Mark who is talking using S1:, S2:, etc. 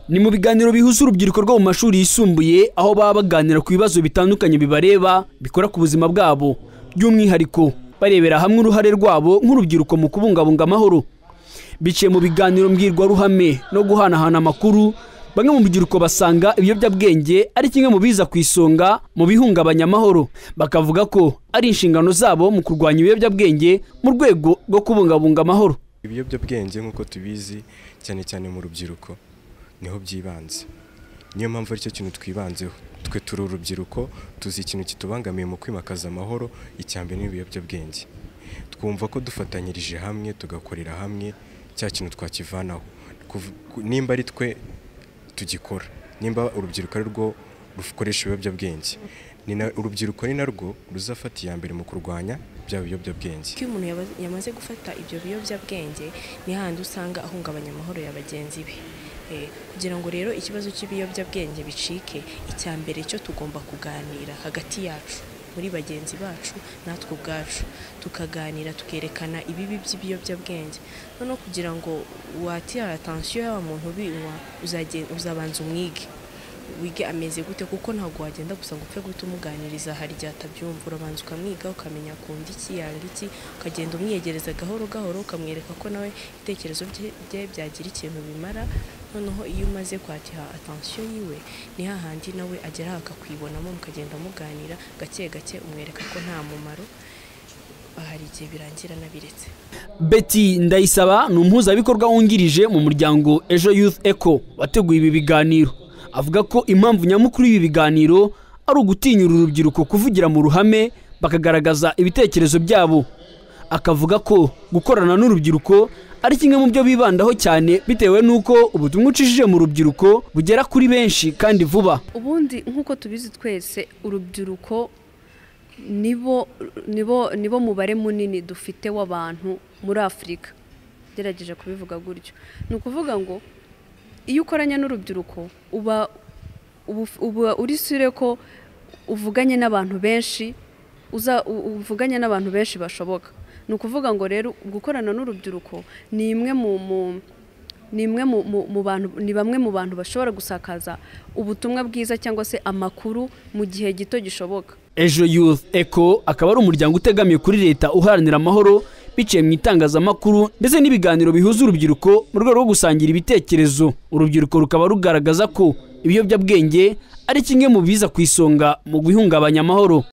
S1: ni mu biganiro bihuza urubyiruko rwo mu mashuri yisumbuye aho baba baganira ku bibazo bitandukanye bibareba bikora ku buzima bwabo by'umwihariko barebera hamwe uruhare rwabo nk'urubyiruko mu kubungabunga amahoro biciye mu biganiro mbwirwaruhame no guhanahana amakuru bamwe mu rubyiruko basanga ibiyobyabwenge ari kimwe mu biza ku isonga mu bihungabanya amahoro bakavuga ko ari inshingano zabo mu kurwanya ibiyobyabwenge mu rwego rwo kubungabunga amahoro
S2: ibiyobyabwenge nk'uko tubizi cyane cyane mu rubyiruko niho byibanze niyo mpamvu aricyo kintu twibanzeho twe turi urubyiruko tuzi ikintu kitubangamiye mu kwimakaza amahoro icya mbere n'ibiyobyabwenge twumva ko dufatanyirije hamwe tugakorera hamwe cya kintu twakivanaho nimba ari twe tugikora nimba urubyiruko ari rwo rukoresha ibiyobyabwenge urubyiruko ni narwo ruzafata iya mbere mu kurwanya bya biyobyabwenge
S3: iyo umuntu yamaze gufata ibyo biyobyabwenge ni handi usanga ahungabanya amahoro ya bagenzi be kugira ngo rero ikibazo cy'ibiyobyabwenge bicike icya mbere cyo tugomba kuganira hagati yacu muri bagenzi bacu natwe ubwacu tukaganira tukerekana ibibi by'ibiyobyabwenge noneho kugira ngo watira atansiyo y'aba muntu ubinywa uzabanza umwige wige ameze gute kuko ntabwo wagenda gusa ngo upfe guhita umuganiriza harya atabyumva urabanza ukamwiga ukamenya akunda iki yanga iki ukagenda umwiyegereza gahoro gahoro ukamwereka ko nawe ibitekerezo bye byagira ikintu bimara noneho iyo umaze kwakira atansiyo yiwe ni hahandi nawe agera akakwibonamo mukagenda muganira gake gake umwereka ko nta mumaro hari igihe birangira anabiretse
S1: Betty ndayisaba ni umuhuzabikorwa wungirije mu muryango ejo youth eco wateguye ibi biganiro avuga ko impamvu nyamukuru y'ibi biganiro ari ugutinyura urubyiruko kuvugira mu ruhame bakagaragaza ibitekerezo byabo akavuga ko gukorana n'urubyiruko ari kimwe mu byo bibandaho cyane bitewe n'uko ubutumwa ucishije mu rubyiruko bugera kuri benshi kandi vuba
S4: ubundi nk'uko tubizi twese urubyiruko nibo nibo nibo mubare munini dufite w'abantu muri afurika gerageje kubivuga gutyo ni ukuvuga ngo iyo ukoranye n'urubyiruko uba uba uri sure ko uvuganye n'abantu benshi uvuganye n'abantu benshi bashoboka ni ukuvuga ngo rero gukorana n'urubyiruko ni imwe mu ni imwe mu bantu ni bamwe mu bantu bashobora gusakaza ubutumwa bwiza cyangwa se amakuru mu gihe gito gishoboka
S1: ejo youth eco akaba ari umuryango utegamiye kuri leta uharanira amahoro biciye mu itangazamakuru ndetse n'ibiganiro bihuza urubyiruko mu rwego rwo gusangira ibitekerezo urubyiruko rukaba rugaragaza ko ibiyobyabwenge ari kimwe mu biza ku isonga mu guhungabanya amahoro